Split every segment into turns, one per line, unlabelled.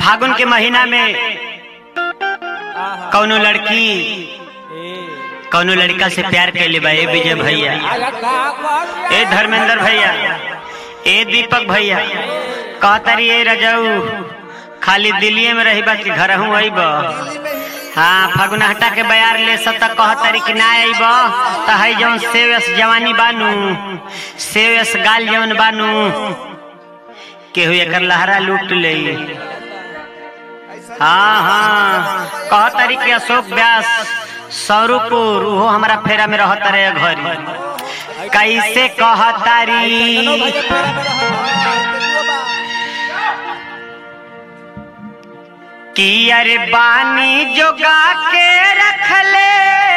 फागुन के महीना में कौनो लड़की कौनो लड़का से प्यार कैले बा ए विजय भैया ए धर्मेंद्र भैया ए दीपक भैया कहतारी ए रजऊ खाली दिल्ली में रही बा कि घर हूँ अइब हाँ फगुनहटा के बयार ले सत कहतारी कि ना अइब त है जौन सेवस जवानी बानू सेवस गाल जौन बानू केहू एकर लहरा लूट ले हाँ हाँ कहतारी कि अशोक व्यास सौरूपुर उहो हमारा फेरा में रहता रहे घरी कैसे कहतारी कि अरे बानी जोगा के रखले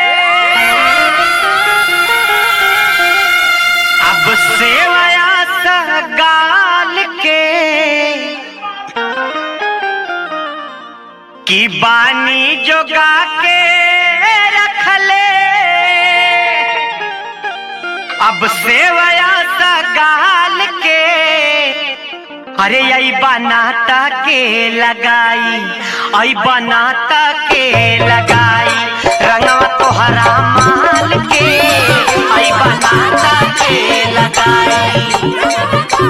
अब सेवया गाल के कि बानी जोगा के रखले अब सेवया गाल के अरे आई बनाता के लगाई आई बनाता के लगाई रंगवा तोहरा माल के आई बनाता के लगाई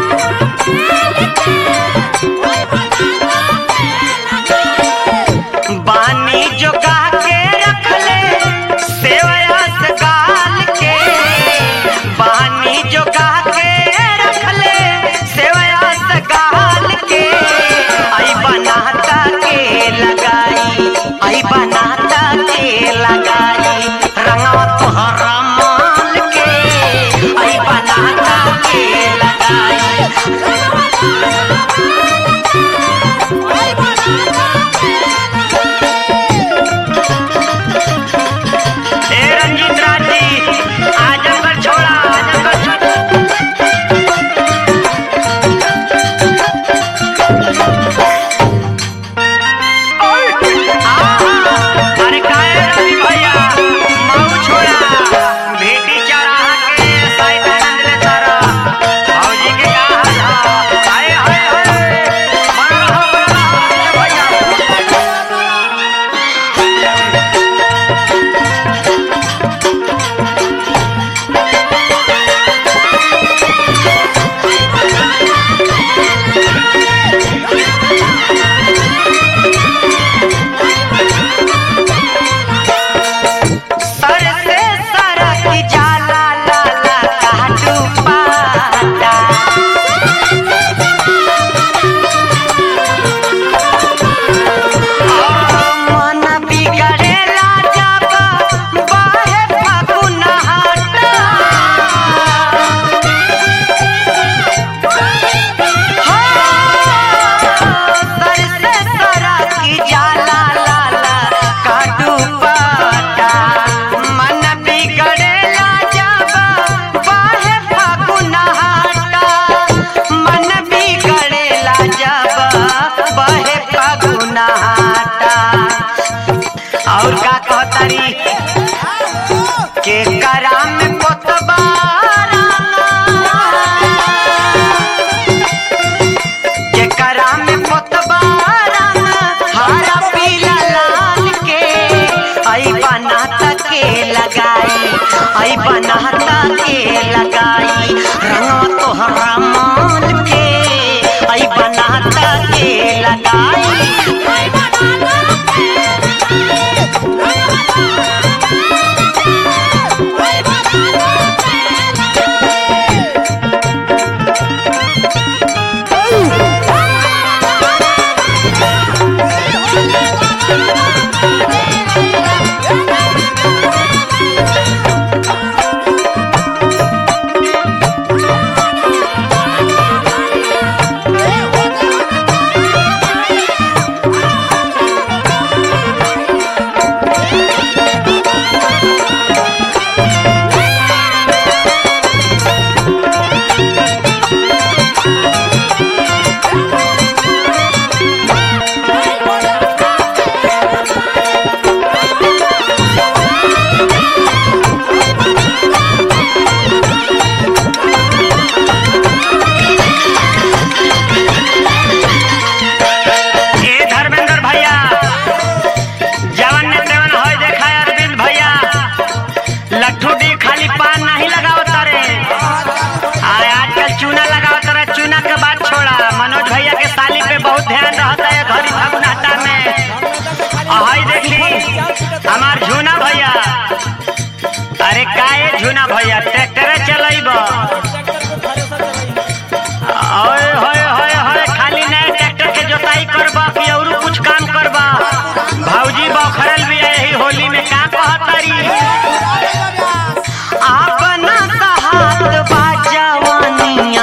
बानी जोगा के रखले सेवया गाल के बानी जोगा के रखले सेवया गाल के आई बनाता के लगाई आई बनाता के लगाई रंगवा तोहरा माल के आई बनाता के लगाई ए रंजीत राज जी आजमगढ़ छोड़ा आजमगढ़ छोड़ा अरे काहे रवि भैया मऊ छोड़ा भेटी चढ़ा के साइड आनंद ले तारा भौजी के का हाल ह हाय हाय हाय मन रहो मन रहो भैया सर से सरक जाला लाला काटू पाता मन बिगड़ेला जब बाहे फागुन हाटा सर से सरक जाला लाला काटू पाता मन बिगड़ेला जब बाहे फागुन हाटा मन बिगड़ेला जब बाहे फागुन हाटा और का कहतारी के करा में कोतबारा के करा में कोतबारा हरा पीला लाल के आई बनाता के लगाई आई बनाता के लगाई रंगवा तोहरा मान के आई बनाता के लगाई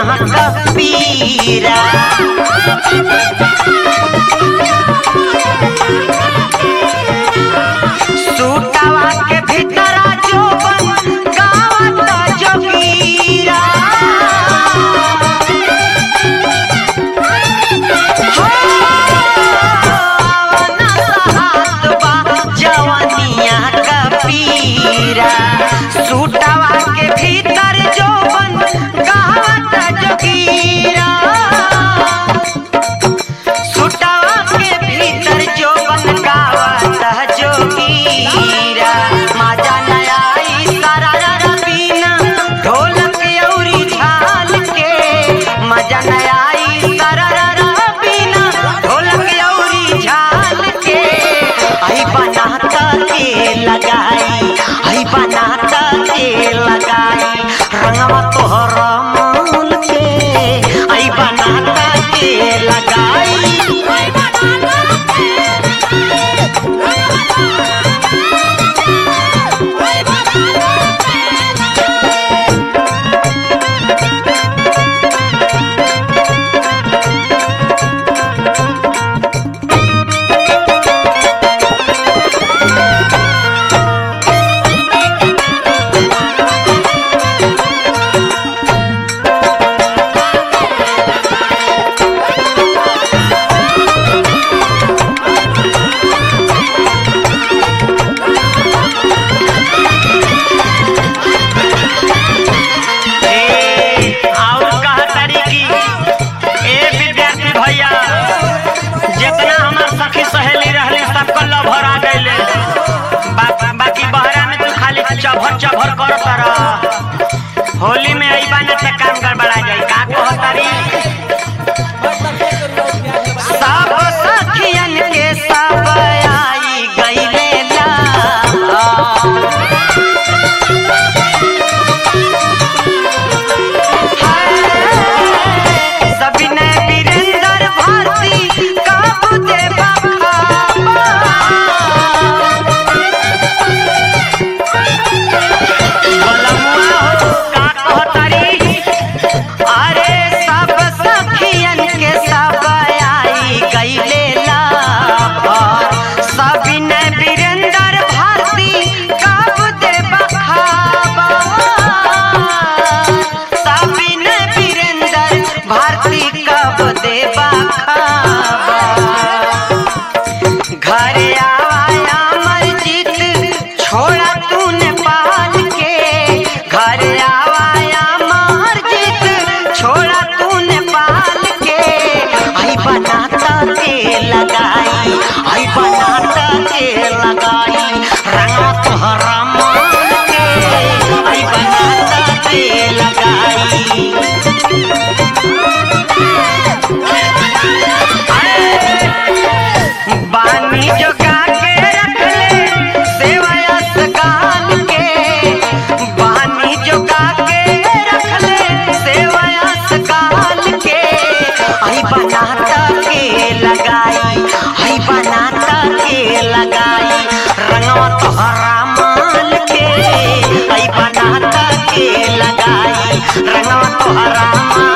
कबीरा सूटवा के भीतर जोबन गावत जोगीरा जवनिया कबीरा सूटवा के भीतर जोबन गावत जोगीरा सुटवा के भीतर जो बन गावत जोगीरा माजा नया सारा रबीना ढोलक औरी झाल के मजा नया सारा रबीना ढोलक औरी झाल के आई बनाता के लगाई आई बनाता के लगाई रंगवा तोहरा मूल के आई बनाता के लगाई ए, और कहा तारी की ए विद्यार्थी भैया जितना हमार सखी सहेली रहले सबको लभर आ गइले बा, बाकी बहरा में तू खाली चभर चभर कर तर होली में आई बाने त काम गड़बड़ा जाई का कह तारी सब सखियन के सब आई गइले ला सबिने वीरेंद्र भारती काबू दे बाबा बलमुआ हो का कहतारी अरे सब सखियन के सब आई गइले लाभर सबिने वीरेंद्र भारती काबू दे बखाबा सबिने वीरेंद्र भारती कब देबा खाबा घरे आया मस्जिद छोड़ा तू नेपाल के घरे आया मस्जिद छोड़ा तू नेपाल के आई बनाता के लगाई आई बनाता के लगाई रंगा तोहरा मान के आई बनाता के लगाई बानी जो गा के रख ले सेवाया सगाल के बानी जो गा के रख ले सेवाया सगाल के आई बनाता के लगाई आई बनाता के लगाई रंगवा तोहरा माल के आई बनाता के लगाई रंगवा तोहरा माल